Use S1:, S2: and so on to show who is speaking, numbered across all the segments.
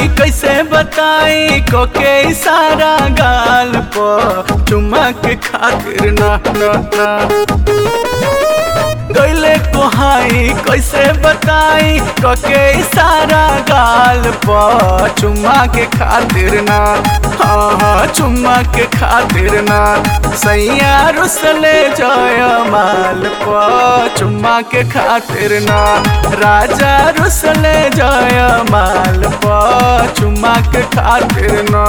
S1: कैसे बताई कोके इशारा गाल पर चुम्मा के खातिर ना ना ना गैले कोहाई कैसे बताई कके इशारा गाल पर चुम्मा के खातिर ना हाँ हाँ चुम्मा के खातिर ना सैया रुसले जय माल पर चुम्मा के खातिर ना राजा रुसले जय माल पर चुम्मा के खातिर ना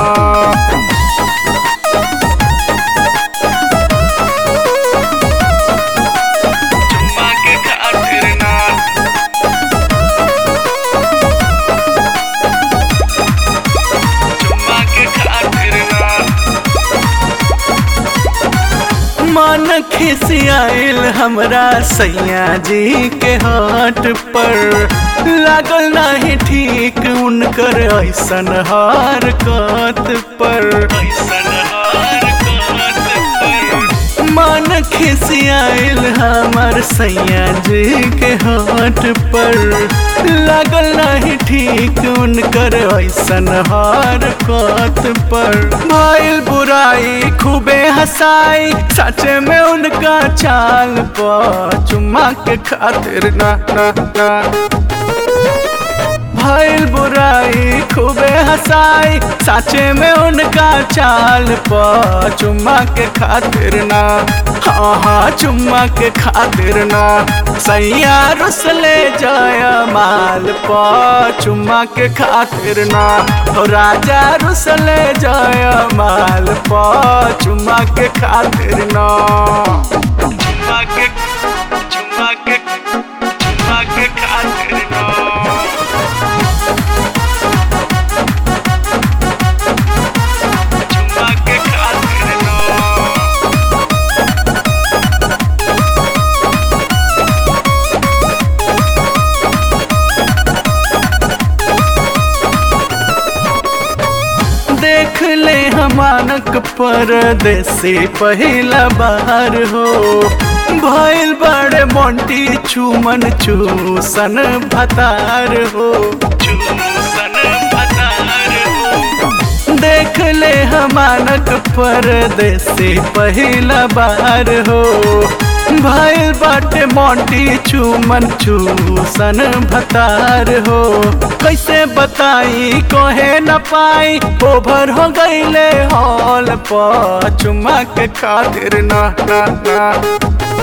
S1: चुम्मा के खातिर ना चुम्मा के खातिर ना मन खिसियाइल हमरा सैया जी के हाट पर लागल नहीं ठीक उनकर ऐसन हार कत पर ऐसन हार कत पर मन खिसियाइल हमर सैया जी के हाट पर लागल नहीं ठीक उनकर ऐसन हार कत पर भइल बुराई खूबे हंसाई सचे में उनका चाल पर चुम्मा के खातिर ना ना ना भइल बुराई खूबे हंसाई साचे में उनका चाल पर चुम्मा के खातिर ना हाँ हाँ चुम्मा के खातिर ना सैया रुसले जय माल पर चुम्मा के खातिर ना हो राजा रुसले जय माल पर चुम्मा के खातिर ना चुम्मा के चुम्मा के चुम्मा के खातिर ना चुम्मा के खातिर ना देख ले हमानक परदेसी पहिला बार हो भइल बड़े मोंटी चुमन चूसन भतार हो चूसन भतार हो देख ले हमानक परदेसी पहिला बार हो भइल बाटे मोंटी चुमन चूसन भतार हो कैसे बताई कोहे न पाई ओभर हो गईले हॉल पर चुम्मा के खातिर ना ना ना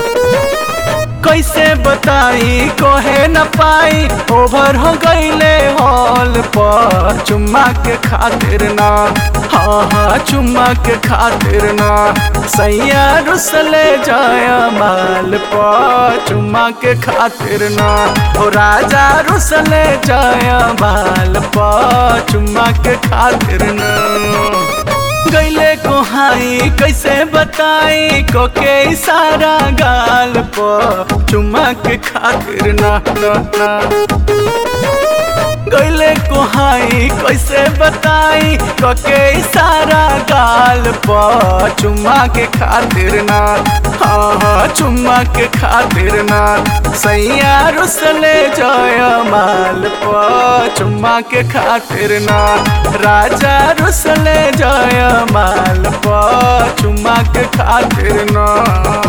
S1: कैसे बताई कोहे न पाई ओभर हो गईले हॉल पर चुम्मा के खातिर ना हाँ हाँ चुम्मा के खातिर ना सैया रुसले जाया माल पर चुम्मा के खातिर ना ओ राजा रुसले जाया माल पर चुम्मा के खातिर ना गैले कोहाई कैसे बताई कोके इशारा गाल पर चुम्मा के खातिर ना ना ना गैले कोहाई कैसे बताई कोके इशारा गाल पर चुम्मा के खातिर ना हाँ हाँ चुम्मा के खातिर ना सैया रुसले जय माल पर चुम्मा के खातिर ना राजा रुसले जय माल पर चुम्मा के खातिर ना